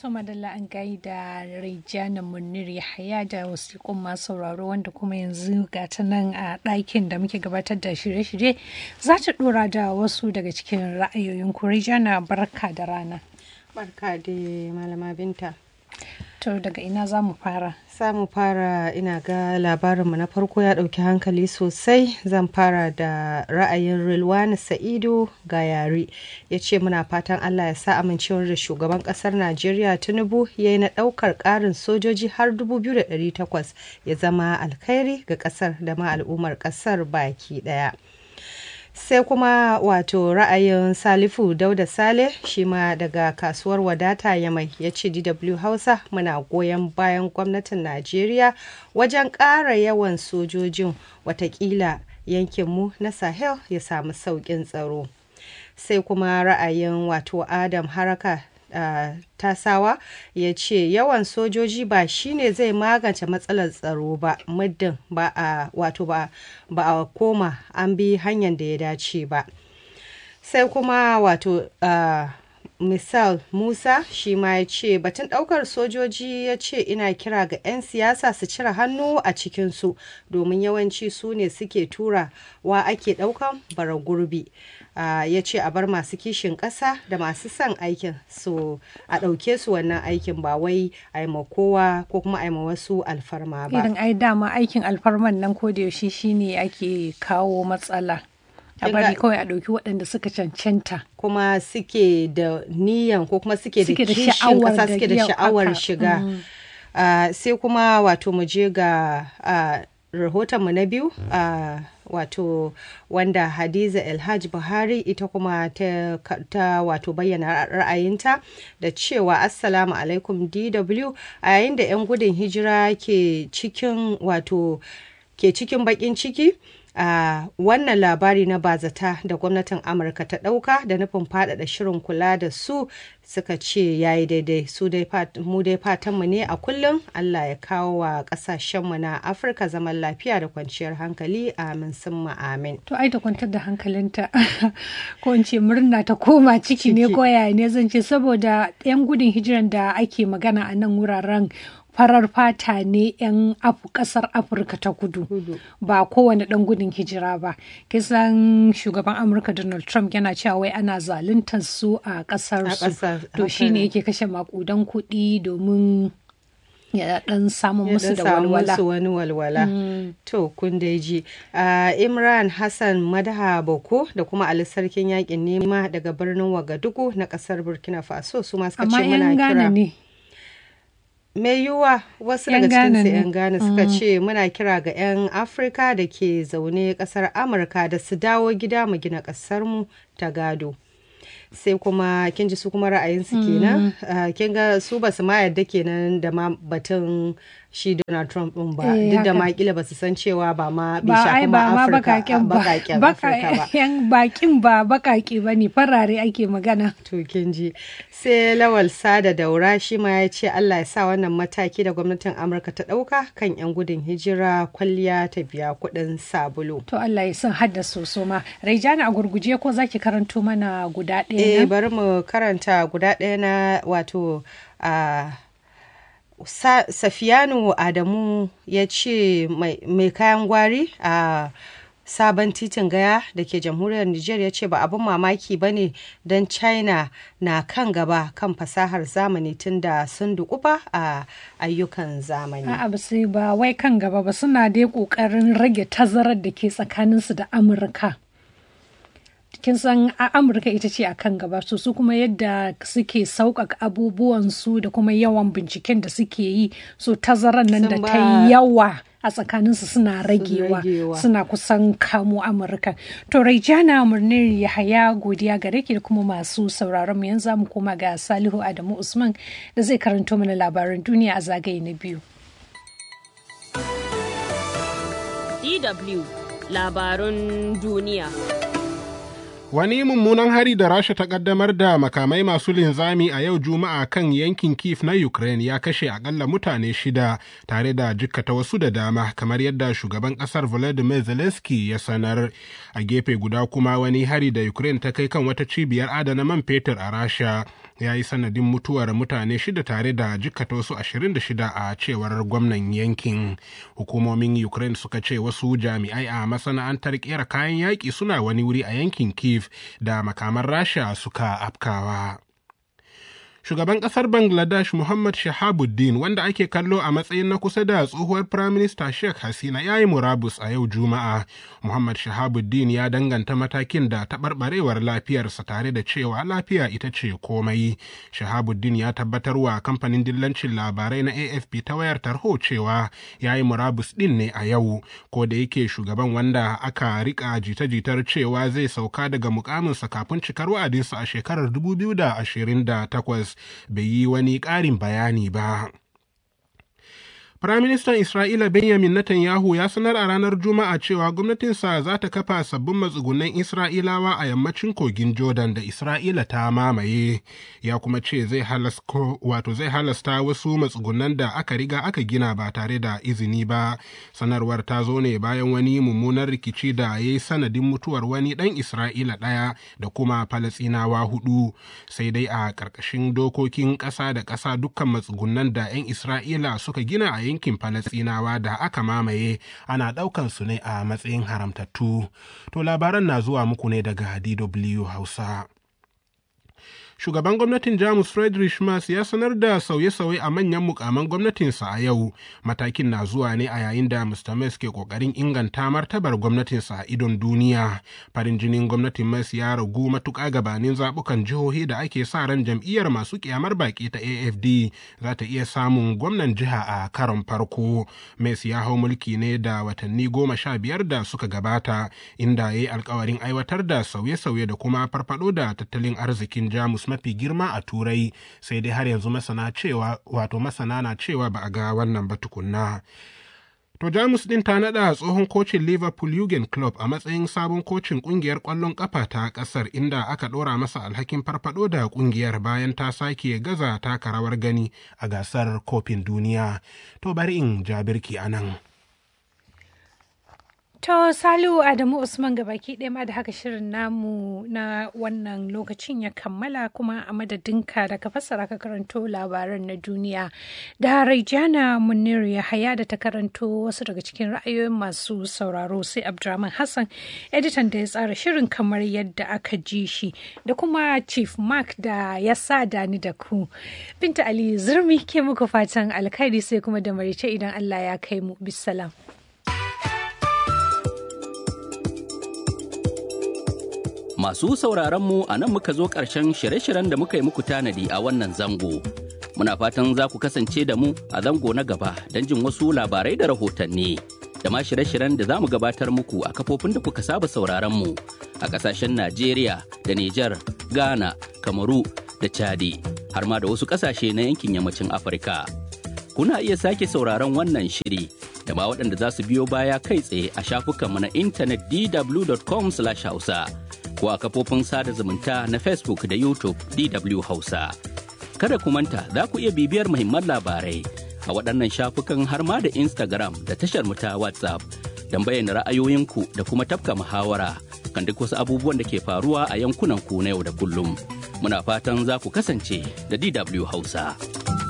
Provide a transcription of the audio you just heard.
To madalla an gaida Rijana Munir Yahaya da wasiƙun masu sauraro wanda kuma yanzu ga ta nan a ɗakin da muke gabatar da shirye-shirye za ta ɗora da wasu daga cikin ra'ayoyin ku Rijana barka da rana. Barka da malama binta. To daga ina za mu fara? Za fara ina ga labarinmu na farko ya ɗauki hankali sosai zan fara da ra'ayin Rilwani Sa'idu ga yare ya ce muna fatan Allah ya sa amincewar da shugaban ƙasar Najeriya Tinubu ya yi na ɗaukar ƙarin sojoji har 2,800 ya zama alkhairi ga ƙasar da ma al'ummar ƙasar baki ɗaya. sai kuma wato ra'ayin salifu dauda sale shi ma daga kasuwar wadata ya mai ya ce dw hausa muna goyon bayan gwamnatin najeriya wajen ƙara yawan sojojin watakila yankinmu na sahel ya samu sauƙin tsaro sai kuma ra'ayin wato adam haraka Uh, tasawa ya ce yawan sojoji ba shine zai magance matsalar tsaro ba muddin ba a wato ba a koma an bi hanyar da ya dace ba sai kuma wato uh, misal musa shi ma ya ce batun daukar sojoji ya ce ina kira ga 'yan siyasa su cire hannu a cikinsu domin yawanci su ne suke tura wa ake daukan bara gurbi uh, ya ce a bar masu kishin ƙasa da masu son aikin su a ɗauke su wannan aikin ba wai a yi kowa ko kuma a yi wasu alfarma ba irin ai dama aikin alfarman nan ko da yaushe shine ake kawo matsala a bari kawai a ɗauki waɗanda suka cancanta kuma suke da niyan ko kuma suke da kishin ƙasa suke da sha'awar shiga mm. uh, sai kuma wato mu je ga uh, rahotonmu na biyu uh, wato wanda hadiza elhaj buhari ita kuma ta, ta wato bayyana ra'ayinta da cewa assalamu alaikum dw a yayin da 'yan gudun hijira ke cikin wato ke cikin bakin ciki a uh, wannan labari na bazata da gwamnatin amurka ta ɗauka da nufin faɗaɗa shirin kula da su suka ce ya yi daidai su dai mu dai fatanmu ne a kullum allah ya kawo wa ƙasashenmu na afirka zaman lafiya da kwanciyar hankali amin sun amin to ai da kwantar da hankalinta ko in ce murna ta koma ciki ne ko yaya ne zan ce saboda 'yan gudun hijiran da ake magana a nan wuraren farar fata ne 'yan kasar afirka ta kudu ba kowane dan gudun hijira ba kisan shugaban amurka donald trump yana cewa wai ana zaluntar su a kasar su to shine yake kashe makudan kuɗi domin ya dan samu musu da walwala wani walwala to kun dai ji imran hassan madaha boko da kuma ali sarkin yakin nema daga birnin wagadugu na kasar burkina faso su ma suka ce muna kira ne mai yiwuwa wasu daga cikin 'yan Ghana suka ce muna kira ga 'yan Afirka da ke zaune kasar Amurka da su dawo gida mu gina kasarmu ta gado. sai kuma kin ji su kuma ra'ayinsu kenan kin ga su ba su ma yadda kenan da ma batun shi Donald Trump din ba duk da ma kila ba su san cewa ba ma bai shafi ma Afirka bakaken ba yan bakin ba bakake ba ne farare ake magana to kin ji sai Lawal Sada Daura shi ma ya ce Allah ya sa wannan mataki da gwamnatin Amurka ta dauka kan yan gudun hijira kwalliya ta biya kuɗin sabulu to Allah ya san hadda soso ma Raijana a gurguje ko zaki karanto mana guda ɗaya eh bari mu karanta guda ɗaya na wato a safiyanu adamu ya ce mai kayan gwari a sabon titin gaya da ke jamhuriyar niger ya ce ba abin mamaki ba ne don china na kan gaba kan fasahar zamani tun da sun dukuba a ayyukan zamani a'a ba sai ba wai kan gaba ba suna dai kokarin rage tazarar da ke tsakaninsu da amurka kin san a amurka ita ce a kan gaba su kuma yadda suke sauƙaƙa abubuwansu da kuma yawan binciken da suke yi so tazarar nan da ta yawa a tsakaninsu suna ragewa suna kusan kamo amurka to raijana murnir yahaya godiya gare ki da kuma masu sauraron mu yanzu mu koma ga salihu adamu usman da zai karanto mana labaran duniya a zagaye na biyu dw labarun duniya Wani mummunan hari da Rasha ta kaddamar da makamai masu linzami a yau Juma'a kan yankin Kiev na Ukraine ya kashe akalla mutane shida tare da jikkata wasu da dama kamar yadda shugaban kasar Volodymyr Zelensky ya sanar. A gefe guda kuma wani hari da Ukraine ta kai kan wata cibiyar adana man fetur a Rasha ya yi sanadin mutuwar mutane shida tare da jikkata wasu 26 a cewar gwamnan yankin hukumomin ukraine suka ce wasu jami'ai a masana'antar kera kayan yaƙi suna wani wuri a yankin kiev da makaman rasha suka afkawa shugaban kasar bangladesh muhammad shahabuddin wanda ake kallo a matsayin na kusa da tsohuwar firaminista sheikh hasina ya yi murabus a yau juma'a muhammad shahabuddin ya danganta matakin da taɓarɓarewar lafiyarsa tare da cewa lafiya ita ce komai shahabuddin ya tabbatar wa kamfanin dillancin labarai na afp ta wayar tarho cewa ya yi murabus ɗin ne a yau ko da yake shugaban wanda aka rika jita-jitar cewa zai sauka daga mukaminsa kafin cikar wa'adinsa a shekarar 2028 bai yi wani ƙarin bayani ba. Firaministan Isra'ila Benjamin Netanyahu ya sanar a ranar Juma'a cewa gwamnatinsa za ta kafa sabbin matsugunan Isra'ilawa a yammacin kogin Jordan da Isra'ila ta mamaye, ya kuma ce zai wato zai halasta wasu matsugunan da aka riga aka gina ba tare da izini ba. Sanarwar ta zo ne bayan wani mummunan rikici da ya yi sanadin mutuwar wani ɗan Isra'ila ɗaya da kuma Falasinawa hudu, sai dai a ƙarƙashin dokokin ƙasa da ƙasa dukkan matsugunan da 'yan Isra'ila suka gina a yankin Falasɗinawa da aka mamaye ana ɗaukan su ne a matsayin haramtattu. To labaran na zuwa muku ne daga DW Hausa. shugaban gwamnatin jamus friedrich Merz ya sanar da sauye-sauye a manyan mukaman gwamnatinsa a yau matakin na zuwa ne a yayin da mr Merz ke kokarin inganta martabar gwamnatinsa a idon duniya farin jinin gwamnatin Merz ya ragu matuƙa gabanin zaɓukan jihohi da ake sa ran jam'iyyar masu kyamar baki ta afd za ta iya samun gwamnan jiha a karon farko Merz ya hau mulki ne da watanni goma sha biyar da suka gabata inda ya yi alkawarin aiwatar da sauye-sauye da kuma farfado da tattalin arzikin jamus mafi girma a turai sai dai har yanzu masana cewa wato masana na cewa ba a ga wannan ba tukunna To Jamus ɗin ta naɗa tsohon kocin Liverpool Jurgen Klopp a matsayin sabon kocin ƙungiyar ƙwallon ƙafa ta ƙasar inda aka ɗora masa alhakin farfaɗo da ƙungiyar bayan ta sake gaza taka rawar gani a gasar kofin duniya. To bari in jabirki a nan. To Salihu Adamu Usman gabaki ɗaya ma da haka shirin namu na wannan lokacin ya kammala kuma a madadinka da ka fassara ka karanto labaran na duniya da Raijana Munir Yahaya da ta karanto wasu daga cikin ra'ayoyin masu sauraro sai Abdurrahman Hassan editan da ya tsara shirin kamar yadda aka ji shi da kuma Chief Mark da ya sa da ni da ku. Binta Ali Zurmi ke muku fatan alkhairi sai kuma da marice idan Allah ya kai mu bisalam. Masu sauraron mu a nan muka zo ƙarshen shirye-shiryen da muka yi muku tanadi a wannan zango. Muna fatan za ku kasance da mu a zango na gaba don jin wasu labarai da rahotanni. Da ma shirye-shiryen da za mu gabatar muku a kafofin da kuka saba sauraron mu a ƙasashen Najeriya da Nijar, Ghana, Kamaru da Chadi, har ma da wasu ƙasashe na yankin yammacin Afirka. Kuna iya sake sauraron wannan shiri da ma waɗanda za su biyo baya kai tsaye a shafukanmu na intanet dw.com/hausa. ko a kafofin sada zumunta na Facebook da YouTube DW Hausa. Kada ku manta za ku iya bibiyar muhimman labarai a waɗannan shafukan har ma da Instagram da tashar mu ta WhatsApp don bayyana ra'ayoyinku da kuma tafka muhawara kan duk wasu abubuwan da ke faruwa a yankunan ku na yau da kullum. Muna fatan za ku kasance da DW Hausa.